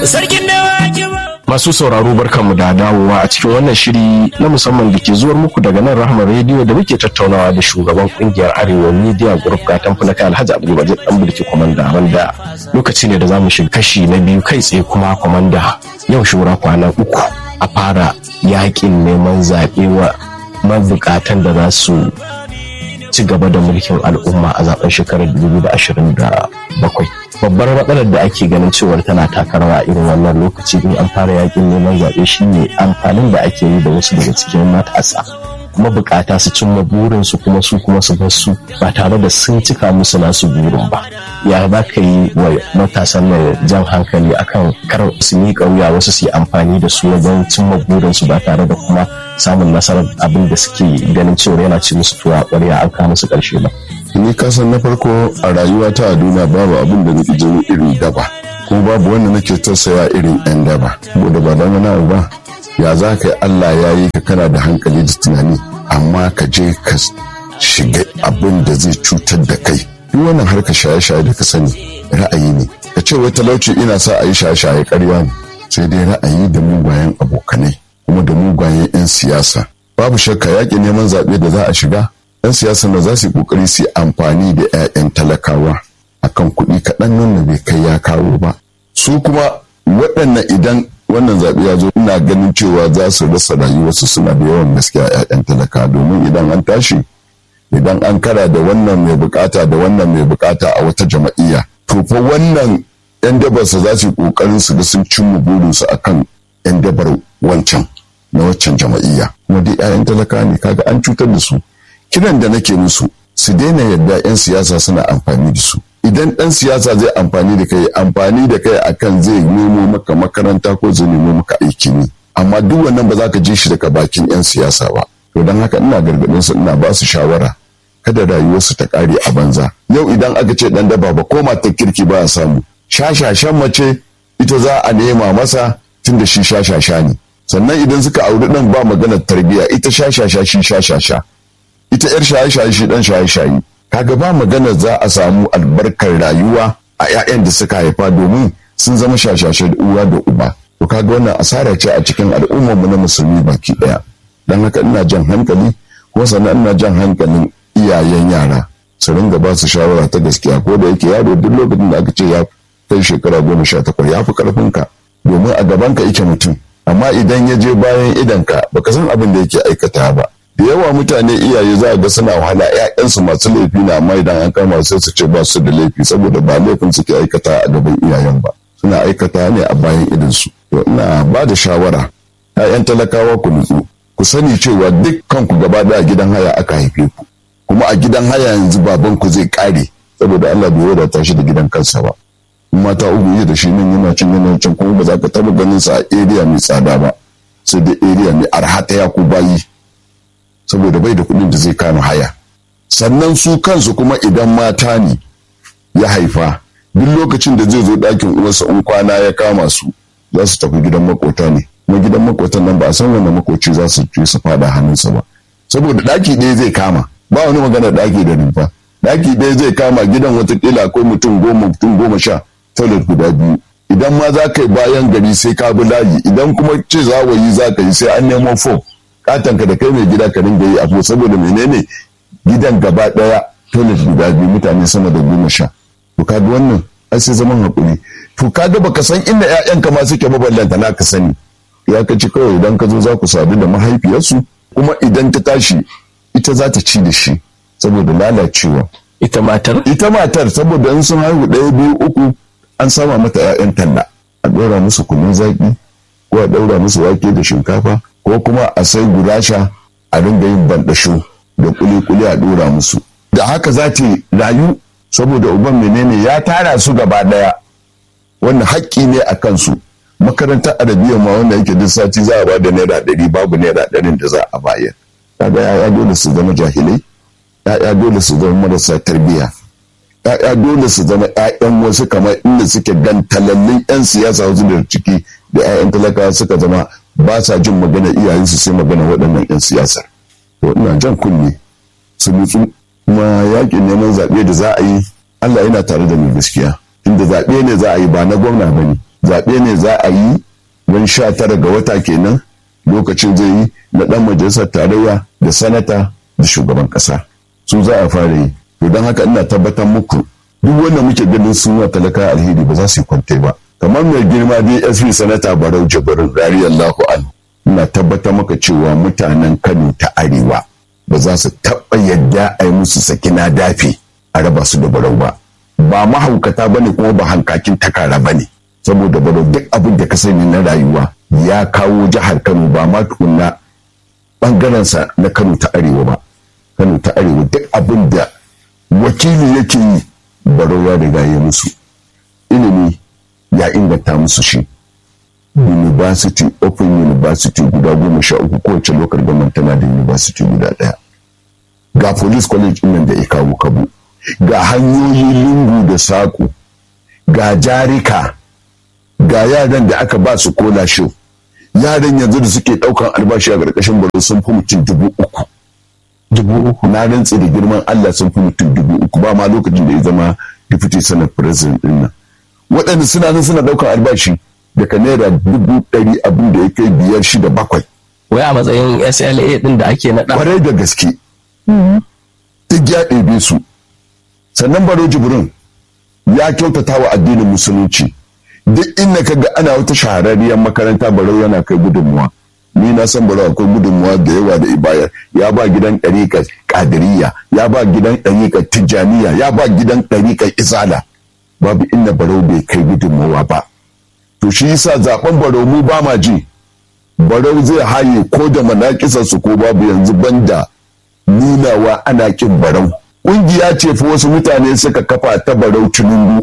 sarkin dawaki Masu sauraro barkanmu da dawowa a cikin wannan shiri na musamman da ke zuwar muku daga nan Rahama Radio da muke tattaunawa da shugaban kungiyar Arewa Media Group ga tamfunaka Alhaji Abdulbajir dan Bulki Komanda wanda lokaci ne da za mu shiga kashi na biyu kai tsaye kuma komanda yau shura kwana uku a fara yakin neman zaɓe wa mabukatan da za su ci gaba da mulkin al'umma a zaben shekarar 2027 babbar matsalar da ake ganin cewar tana taka rawa irin wannan lokaci in an fara yakin neman zaɓe shine amfanin da ake yi da wasu daga cikin matasa kuma bukata su cimma burinsu kuma su kuma su bar su ba tare da sun cika musu nasu burin ba ya za ka yi wa matasan nan jan hankali akan kar su miƙa wuya wasu su yi amfani da su wajen cimma burinsu ba tare da kuma samun nasarar abin da suke ganin cewa yana ci musu tuwa ƙwarya an kawo musu ƙarshe ba. ni kasan na farko a rayuwa ta a duniya babu abin da nake jini irin daba kuma babu wanda nake tausaya irin yan daba saboda ba dan wani ba ya za ka yi Allah ya yi ka kana da hankali da tunani amma ka je ka shiga abin da zai cutar da kai duk wannan harka shaye-shaye da ka sani ra'ayi ne ka ce wai talauci ina sa a yi shaye-shaye karya ne sai dai ra'ayi da mugayen abokanai kuma da mugayen 'yan siyasa babu shakka yaƙi neman zaɓe da za a shiga 'yan siyasa da za su yi ƙoƙari su yi amfani da 'ya'yan talakawa akan kuɗi kaɗan nan bai kai ya kawo ba su kuma waɗannan idan wannan zaɓe ya zo ina ganin cewa za su rasa rayuwarsu suna da yawan gaskiya 'ya'yan talaka domin idan an tashi idan an kara da wannan mai bukata da wannan mai bukata a wata jama'iyya to fa wannan 'yan dabarsa za su yi ƙoƙarin su ga sun cimma burinsu akan 'yan dabar wancan na waccan jama'iyya kuma dai 'ya'yan talaka ne kaga an cutar da su kiran da nake musu su daina yadda 'yan siyasa suna amfani da su idan ɗan siyasa zai amfani da kai amfani da kai akan zai nemo maka makaranta ko zai nemo maka aiki ne amma duk wannan ba za ka ji shi daga bakin 'yan siyasa ba to don haka ina gargaɗin su ina ba su shawara kada rayuwarsu ta ƙare a banza yau idan aka ce ɗan daba ba ko matar kirki ba a samu shashashan mace ita za a nema masa tun da shi shashasha ne sannan idan suka auri ɗan ba maganar tarbiyya ita shashasha shi shashasha ita yar shaye-shaye shi dan shaye-shaye kaga ba magana za a samu albarkar rayuwa a 'ya'yan da suka haifa domin sun zama shashashe da uwa da uba to kaga wannan asara ce a cikin al'ummarmu na musulmi baki daya dan haka ina jan hankali kuma sannan ina jan hankalin iyayen yara su ringa ba su shawara ta gaskiya ko da yake yaro duk lokacin da aka ce ya kai shekara goma sha takwas ya fi karfinka domin a gabanka yake mutum amma idan ya je bayan idanka baka san abin da yake aikata ba da yawa mutane iyaye za a ga suna wahala ƴaƴansu masu laifi na amma idan an kama sai su ce ba su da laifi saboda ba laifin suke aikata a gaban iyayen ba suna aikata ne a bayan idansu to ina ba da shawara ƴaƴan talakawa ku nutsu ku sani cewa dukkan ku gaba da gidan haya aka haife ku kuma a gidan haya yanzu baban ku zai kare saboda Allah bai wadata shi da gidan kansa ba mata uku yi da shi nan yana cin yana cin kuma ba za ka taba ganin sa a area mai tsada ba sai da area mai arha ta yaku bayi saboda bai da kuɗin da zai kama haya sannan su kansu kuma idan mata ne ya haifa duk lokacin da zai zo ɗakin uwarsa in kwana ya kama su za su tafi gidan makota ne kuma gidan makotan nan ba a san wanda makoci za su je su fada hannunsa ba saboda ɗaki ɗaya zai kama ba wani magana ɗaki da rumfa ɗaki ɗaya zai kama gidan watakila akwai mutum goma mutum goma sha toilet guda biyu idan ma za ka yi bayan gari sai ka bi layi idan kuma ce zawayi za ka yi sai an nemo fo katanka da kai mai gida ka dinga yi abu saboda menene gidan gaba daya toilet guda biyu mutane sama da goma sha to kaga wannan ai sai zaman hakuri to kaga baka san inda ƴaƴanka ma suke maballanta na ka sani ya ka ci kawai idan ka zo za ku sadu da mahaifiyarsu kuma idan ta tashi ita za ta ci da shi saboda lalacewa ita matar ita matar saboda in sun haihu ɗaya biyu uku an sama mata ƴaƴan talla a ɗora musu kunun zaƙi ko a ɗaura musu wake da shinkafa ko kuma a sai gurasha a dinga yin bandasho da kuli-kuli a dora musu da haka za ta rayu saboda uban menene ya tara su gaba daya wannan haƙƙi ne a kansu makarantar arabiya ma wanda yake duk sati za a ba da naira ɗari babu naira ɗarin da za a bayar kaga ya'ya dole su zama jahilai ya'ya dole su zama marasa tarbiyya ya'ya dole su zama ƴaƴan wasu kamar inda suke gantalallin 'yan siyasa wasu da ciki da 'ya'yan talakawa suka zama ba sa jin magana iyayensu sai magana waɗannan 'yan siyasar to ina jan kunne su nutsu kuma yakin neman zaɓe da za a yi Allah yana tare da mai gaskiya inda zaɓe ne za a yi ba na gwamna ba ne zaɓe ne za a yi ran sha tara ga wata kenan lokacin zai yi na ɗan majalisar tarayya da sanata da shugaban ƙasa su za a fara yi to don haka ina tabbatar muku duk wanda muke ganin sun wa talaka alheri ba za su yi kwante ba kamar mai girma dsp sanata barau jibirin radiyallahu an ina tabbatar maka cewa mutanen kano ta arewa ba za su taɓa yadda a yi musu sakina dafi a raba su da barau ba ba mahaukata ba ne kuma ba hankakin takara ba ne saboda barau duk abin da ka sani na rayuwa ya kawo jihar kano ba ma tukunna ɓangarensa na kano ta arewa ba kano ta arewa duk abin da wakili yake yi barau ya riga ya musu ilimi ya inganta musu shi university open university guda goma sha uku kowace lokar gaman tana da university guda ɗaya ga police college nan da ya kawo kabu ga hanyoyi lungu da saƙo ga jarika ga yaran da aka ba su kola show yaran yanzu da suke ɗaukan albashi a ƙarƙashin baro sun fi mutum dubu uku dubu uku na rantse da girman Allah sun fi mutum dubu uku ba ma lokacin da ya zama deputy senate president din nan waɗanda suna nan suna ɗaukar albashi daga naira dubu ɗari abin da ya kai biyar shida bakwai wai a matsayin SLA din da ake naɗa kwarai da gaske duk ya ɗebe su sannan baro jibrin ya kyautata wa addinin musulunci duk inda ka ga ana wata shahararriyar makaranta barau yana kai gudunmuwa ni na san barau akwai gudunmuwa da yawa da ibayar ya ba gidan ɗariƙar ƙadiriya ya ba gidan ɗariƙar tijjaniya ya ba gidan ɗariƙar izala babu inda barau bai kai gudunmuwa ba to shi yasa zaben barau mu ba ma ji barau zai haye ko da manakisarsu ko babu yanzu banda nunawa ana kin barau ƙungiya ce fa wasu mutane suka kafa ta barau tinubu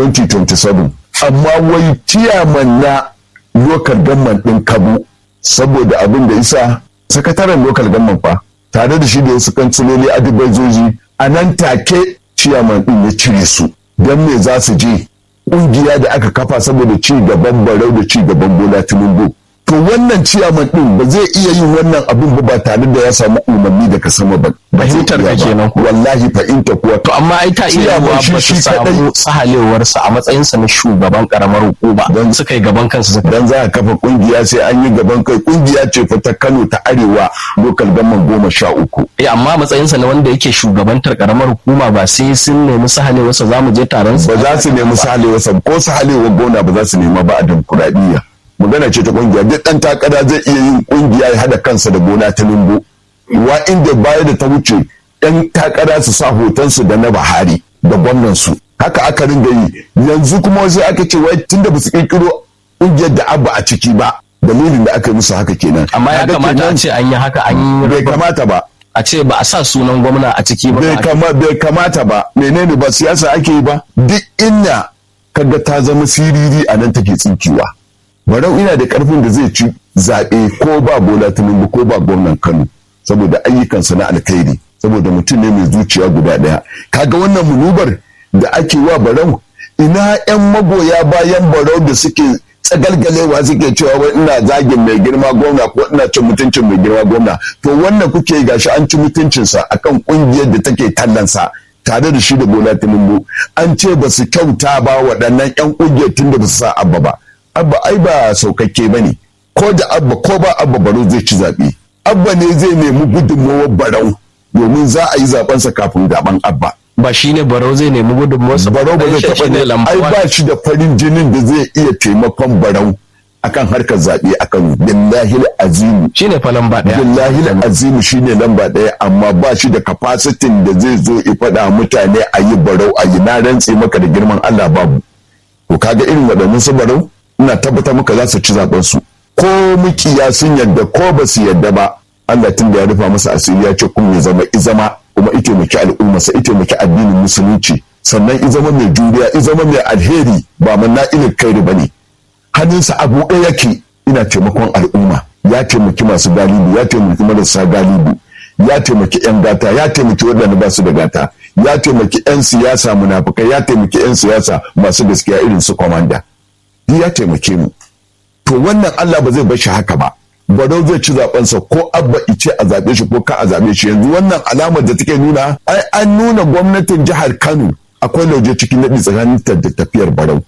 2027 amma wai ciyaman na lokal gamman ɗin kabu saboda abin da isa sakataren lokal gamman fa tare da shi da wasu kansiloli adibazoji a nan take ciyaman ɗin ya cire su don me za su je ƙungiya da aka kafa saboda ci gaban barau da ci gaban bola tinubu to wannan ciyaman ɗin ba zai iya yin wannan abin ba tare da ya samu umarni daga sama ba fahimtar ka kenan wallahi fahimta kuwa to amma ai ta iya Ciyaman yiwuwa shi ba su shi samu kadai. sahalewarsa a matsayinsa na shugaban karamar hukuma Don- suka yi gaban kansu suka dan za a kafa kungiya sai an yi gaban kai kungiya ce fa ta Kano ta Arewa lokal gaman goma sha uku Eh, amma matsayinsa na wanda yake shugabantar karamar hukuma ba sai sun nemi sahalewarsa za mu je taron su ba za su nemi sahalewa sab ko sahalewa gona ba za su nema ba a demokuraɗiyya magana ce ta kungiya duk ɗan takara zai iya yin kungiya ya haɗa kansa da gona ta lumbu wa inda baya da ta wuce ɗan takara su sa hotonsu da na Buhari da gwamnansu haka aka ringa yi yanzu kuma sai aka ce wai tunda ba su kirkiro kungiyar da abba a ciki ba dalilin da aka yi musu haka kenan amma ya Kaga kamata a kenan ce an yi haka an yi bai kamata ba a ce ba a sa sunan gwamna a ciki ba bai ba kama bai kamata ba menene ba siyasa ake yi ba duk inda kaga ta zama siriri a nan take tsinkiwa barau ina da karfin da zai ci zaɓe ko ba bola tinubu ko ba gwamnan kano saboda ayyukansa na alkhairi saboda mutum ne mai zuciya guda ɗaya kaga wannan munubar da ake wa barau ina yan magoya bayan barau da suke tsagalgalewa suke cewa wai ina zagin mai girma gwamna ko ina cin mutuncin mai girma gwamna to wannan kuke yi gashi an ci mutuncinsa akan kungiyar da take tallansa tare da shi da bola tinubu an ce ba su kyauta ba waɗannan yan kungiyar tun da ba su sa abba ba abba ai ba saukakke ba ne ko da abba ko ba abba barau zai ci zaɓe abba ne zai nemi gudunmawar barau domin za a yi zaɓensa kafin zaɓen abba ba shi ne barau zai nemi gudunmuwarsa barau ba zai Dan shi taɓa ne ne lamba ai one. ba shi da farin jinin da zai iya taimakon barau akan harkar zaɓe a kano billahi azimu shi ne fa lamba ɗaya billahi azimu shine lamba ɗaya amma ba shi da kafasitin da zai zo ya faɗa mutane a yi barau a yi na rantse maka da girman Allah babu to kaga irin waɗannan su barau ina tabbatar maka za su ci zaɓen su ko mukiya sun yadda ko ba su yadda ba Allah tun da ya rufa masa asiri ya ce kun ya zama izama kuma ita maki al'ummarsa ita maki addinin musulunci sannan izama mai juriya izama mai alheri ba manna ilin kairi ba ne hannunsa a buɗe yake ina taimakon al'umma ya taimaki masu galibu ya taimaki marasa galibu ya taimaki 'yan gata ya taimaki waɗanda ba su da gata ya taimaki 'yan siyasa munafukai ya taimaki 'yan siyasa masu gaskiya irin su kwamanda Duk ya taimake mu to wannan Allah ba zai bar shi haka ba Barau zai ci zabensa ko abba ice a zaɓe shi ko ka a zaɓe shi yanzu wannan alamar da take nuna ai an nuna gwamnatin jihar Kano akwai lauje cikin naɗi tsakanin ta da tafiyar Barau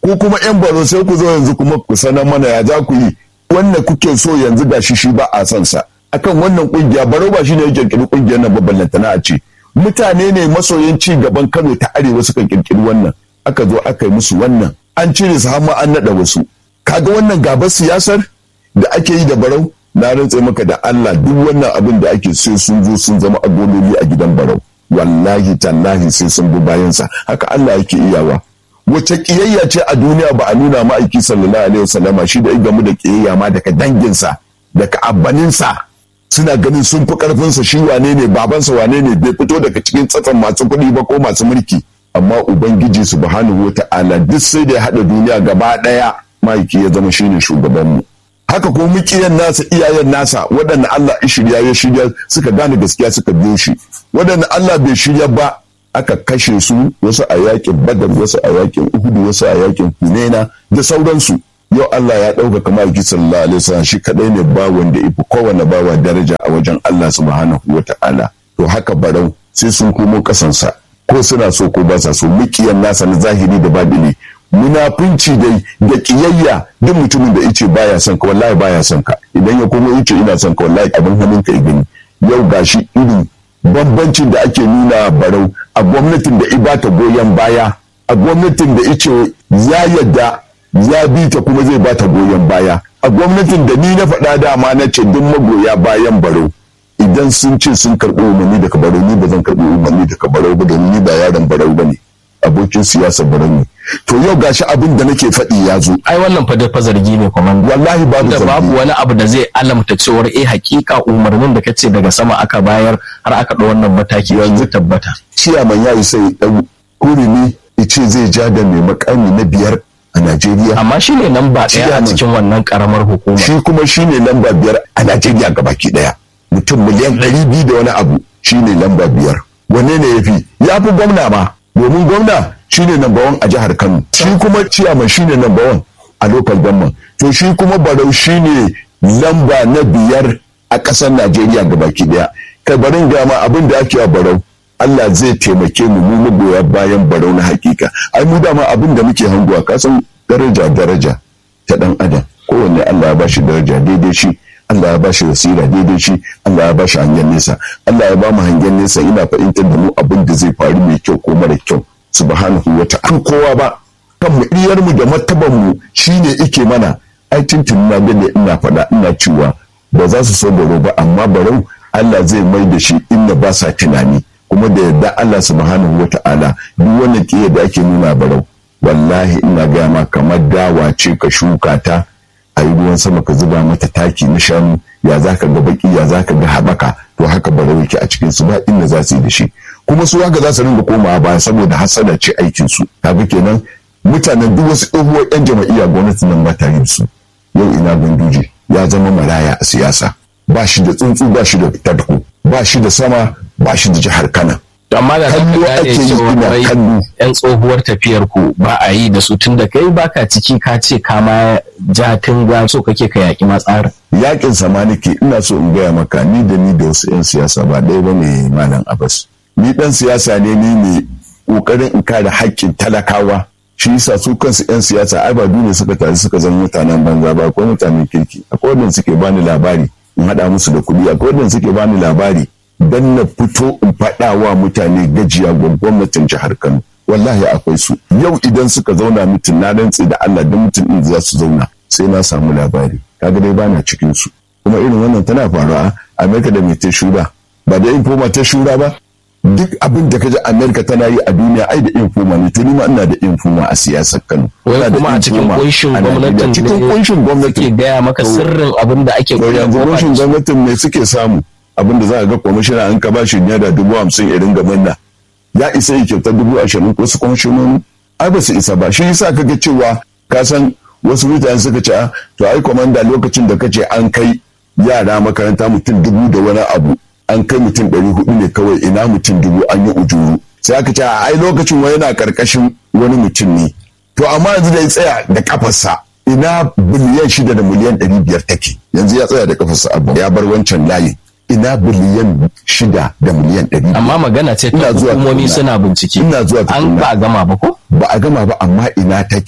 ko kuma yan baro sai ku zo yanzu kuma ku sanar mana ya za ku yi wannan kuke so yanzu ga shi shi ba a son sa akan wannan kungiya baro ba shine ya kirkiri kungiyar nan babban lantana a ce mutane ne masoyin ci gaban Kano ta arewa suka kirkiri wannan aka zo aka yi musu wannan an cire su har ma an nada wasu kaga wannan gabar siyasar da ake yi da barau na rantse maka da Allah duk wannan abin da ake sai sun zo sun zama agololi a gidan barau wallahi tallahi sai sun bi bayansa haka Allah yake iyawa wace kiyayya ce a duniya ba a nuna ma'aiki sallallahu alaihi wasallama shi da ya gamu da kiyayya ma daga danginsa daga abbaninsa suna ganin sun fi karfinsa shi wane ne babansa wane ne bai fito daga cikin tsatsan masu kuɗi ba ko masu mulki amma ubangiji subhanahu wata'ala duk sai da ya haɗa duniya gaba ɗaya ma'aiki ya zama shine shugabanmu haka ko mukiyan nasa iyayen nasa waɗanda Allah ya shirya ya shirya suka gane gaskiya suka biyo shi waɗanda Allah bai shirya ba aka kashe su wasu a yakin badar wasu a yakin uhudu wasu a yakin hunaina da sauransu yau Allah ya ɗaukaka ma'aiki sallallahu alaihi wasallam shi kadai ne ba wanda ifi kowane bawa daraja a wajen Allah subhanahu wata'ala to haka barau sai sun komo kasansa ko suna so ko ba sa so mukiyan nasa na zahiri da babili munafunci dai da kiyayya duk mutumin da yace baya son ka wallahi baya son ka idan ya komo yace ina son ka wallahi abin hannun ka gani yau gashi irin bambancin da ake nuna barau a gwamnatin da ibata goyon baya a gwamnatin da ice ya yadda ya bi ta kuma zai bata goyon baya a gwamnatin da ni na faɗa dama na ce duk magoya bayan barau idan sun ce sun karɓi umarni daga barau ni ba zan karɓi umarni daga barau ba domin ni ba yaron barau ba ne abokin siyasar barau ne to yau gashi abin da nake faɗi ya zo ai wannan fa fa zargi ne komanda wallahi babu da zargi babu wani abu da zai alamta cewar eh hakika umarnin da kace daga sama aka bayar har aka ɗau wannan mataki yanzu tabbata ciyaman ya yi sai ɗan kurimi ice zai ja da mai makami na biyar a Najeriya amma shine nan ba ɗaya a Ciyaman. cikin wannan karamar hukuma shi kuma shine lamba biyar a Najeriya gabaki daya mutum miliyan ɗari biyu da wani abu shine lamba biyar wanne ne ya fi ya fi gwamna ma domin gwamna shine number one a jihar Kano shi kuma ciyaman shine number one a local government to shi kuma barau shine lamba na biyar a ƙasar Najeriya gabaki daya kai barin gama abin da ake wa barau Allah zai taimake mu mu magoya bayan barau na hakika ai mu dama abin da muke hanguwa kasan daraja daraja ta dan adam kowanne Allah ya bashi daraja daidai shi Allah ya bashi wasira daidai shi Allah ya bashi hangen nesa Allah ya ba mu hangen nesa ina fahimtar da mu abin da zai faru mai kyau ko mara kyau subhanahu wa ta'ala kowa ba kan mu iyar mu da martaban mu shine ike mana ai tuntun na gane ina faɗa ina cewa ba za su so baro ba amma barau Allah zai mai da shi inda ba sa tunani kuma da yadda Allah subhanahu wa ta'ala duk wannan kiyar da ake nuna barau wallahi ina gaya ma kamar dawa ce ka shuka ta a yi ruwan sama ka zuba mata taki na shanu ya za ka ga baki ya za ka ga haɓaka to haka barau yake a cikin su ba inda za su yi da shi kuma su haka za su ringa komawa baya saboda hasada ce aikin su kaga kenan mutanen duk wasu tsohuwar yan jama'iyya gwamnati nan ba ta yin su yau ina ganduje ya zama maraya a siyasa ba shi da tsuntsu ba shi da tadko ba shi da sama ba shi da jihar kana To amma da zaka Kallo gane ake yi cewa ina wai kallo. yan tsohuwar tafiyar ku ba a yi da su tun da kai baka ciki ka ce ka ma ja tunga so kake ka yaki ma tsarin yakin sama nake ina so in gaya maka ni da ni da wasu 'yan siyasa ba ɗaya ba ne malam abbas ni ɗan siyasa ne ni ne ƙoƙarin in kare haƙƙin talakawa shi yasa su kansu 'yan siyasa ai ba dole suka taru suka zama mutanen banza ba akwai mutanen kirki akwai wanda suke bani labari in haɗa musu da kuɗi akwai wanda suke bani labari dan na fito in faɗa wa mutane gajiya ga gwamnatin jihar kano wallahi akwai su yau idan suka zauna mutum na rantse da allah da mutum din za su zauna sai na samu labari kaga dai bana cikin su kuma irin wannan tana faruwa a amerika da mai ta shura ba da infoma ta shura ba duk abin da kaji amerika tana yi a duniya ai da infoma ne to ni ma ina da infoma a siyasar kano wai Ina da kuma a cikin infoma kunshin a Najeriya. gwamnatin cikin ne kunshin gwamnati ke gaya maka sirrin abin da ake to yanzu kunshin gwamnatin ne suke samu abin da za a ga kwamishina an ka ba shi naira dubu hamsin ya ringa manna ya isa ya kyauta dubu ashirin ko su kwamishinoni ai ba su isa ba shi yasa kaga cewa ka san wasu mutane suka ce "Ah, to ai kwamanda lokacin da kace an kai yara makaranta mutum dubu da wani abu an kai mutum ɗari hudu ne kawai ina mutum dubu an yi ujuru sai aka ce "Ah, ai lokacin wani yana karkashin wani mutum ne to amma yanzu da ya tsaya da kafarsa ina biliyan shida da miliyan ɗari biyar take yanzu ya tsaya da kafarsa abu ya bar wancan layin ina biliyan shida da miliyan ɗari amma magana ce ta Ina zuwa hukumomi tukuna. suna bincike Ina zuwa an tukuna. ba a gama ba ko ba a gama ba amma ina take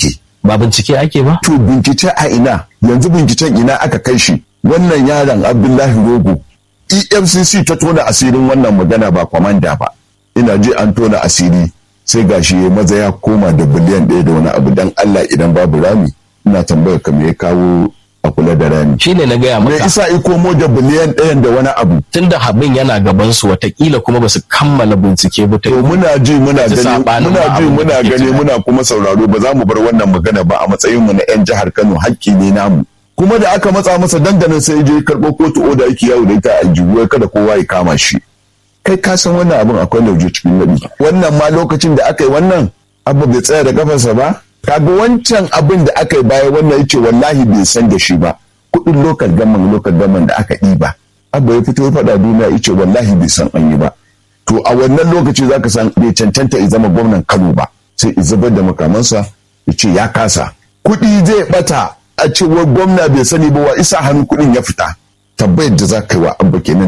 ba bincike ake ba to bincike a ina yanzu binciken ina aka kai shi wannan yaron abdullahi rogo efcc ta tona asirin wannan magana ba kwamanda ba ina ji an tona asiri sai gashi ya maza ya koma da biliyan ɗaya da wani abu dan allah idan babu rami ina tambayar ka me ya kawo a kula da rami shine na gaya me maka isa ikomo da biliyan ɗayan da wani abu tunda habin yana gaban su watakila kuma ba su kammala bincike ba ta to muna ji muna Ji gani saɓanin muna ma ji abin da muna kake gani tunani. muna kuma sauraro ba za mu bar wannan magana ba a matsayin mu na yan jihar Kano hakki ne namu kuma da aka matsa masa dandanan sai je karɓo kotu oda yake yawo da ita a aljihu kada kowa ya kama shi kai ka san wannan abin akwai lauje cikin nadi wannan ma lokacin da aka yi wannan abu bai tsaya da kafarsa ba kaga wancan abin da aka yi baya wannan yace wallahi bai san da shi ba kuɗin lokal gaman lokal gaman da aka ɗiba abu ya fito ya faɗa duniya yace wallahi bai san an yi ba to a wannan lokaci za ka san bai cancanta ya zama gwamnan kano ba sai ya zubar da makamansa ya ce ya kasa kuɗi zai bata a cewar gwamna bai sani ba wa isa hannu kuɗin ya fita tabbayar da za ka yi wa abba kenan